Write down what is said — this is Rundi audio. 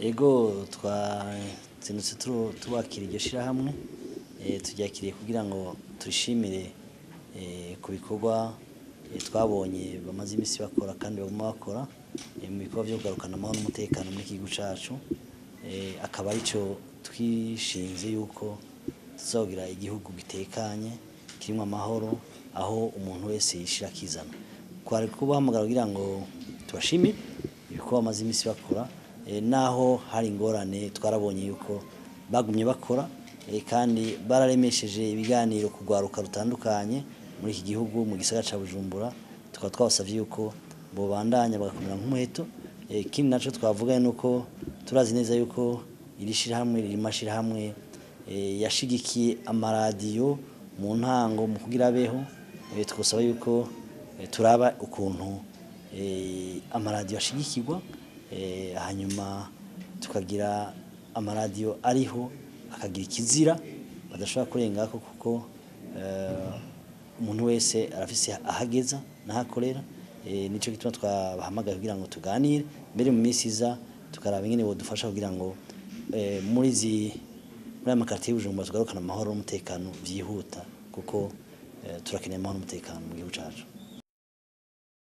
ego twazindutse turu- tubakira iryo shirahamwe eh, turyakiriye kugira ngo turishimire eh, ku bikorwa eh, twabonye bamaze iminsi bakora kandi baguma bakora eh, mu bikorwa byo kugarukana amahoro n'umutekano muri iki gihugu cacu Eh, akaba arico twishinze yuko tuzogira igihugu gitekanye kirimo amahoro aho umuntu wese yishira akizana kwari kubahamagara kugira ngo tubashimire ibikorwa bamaze iminsi bakora eh, naho hari ingorane twarabonye yuko bagumye bakora eh, kandi bararemesheje ibiganiro ku rwaruka rutandukanye muri iki gihugu mu gisagara ca Bujumbura tukaba twabasavye yuko bobandanya bagakomera nk'umuheto Eh, ikindi naco twavuga nuko turazi neza yuko iri shirahamwe riri mashirahamwe eh, yashigikiye amaradiyo mu ntango mu kugira abeho eh, twosaba yuko eh, turaba ukuntu eh, amaradiyo ashigikirwa eh, hanyuma tukagira amaradiyo ariho akagira ikizira badashobora kurengako kuko eh, umuntu wese arafise ahageza n'ahakorera eh, nico gituma twabahamagaye kugira ngo tuganire mbere mu minsi iza tukaraba ingene bodufasha kugira ngo eh, muri zi muri aya makartiye y'Ubujumbura tugarukana amahoro n'umutekano vyihuta kuko eh, turakeneye amahoro n'umutekano mu gihugu cacu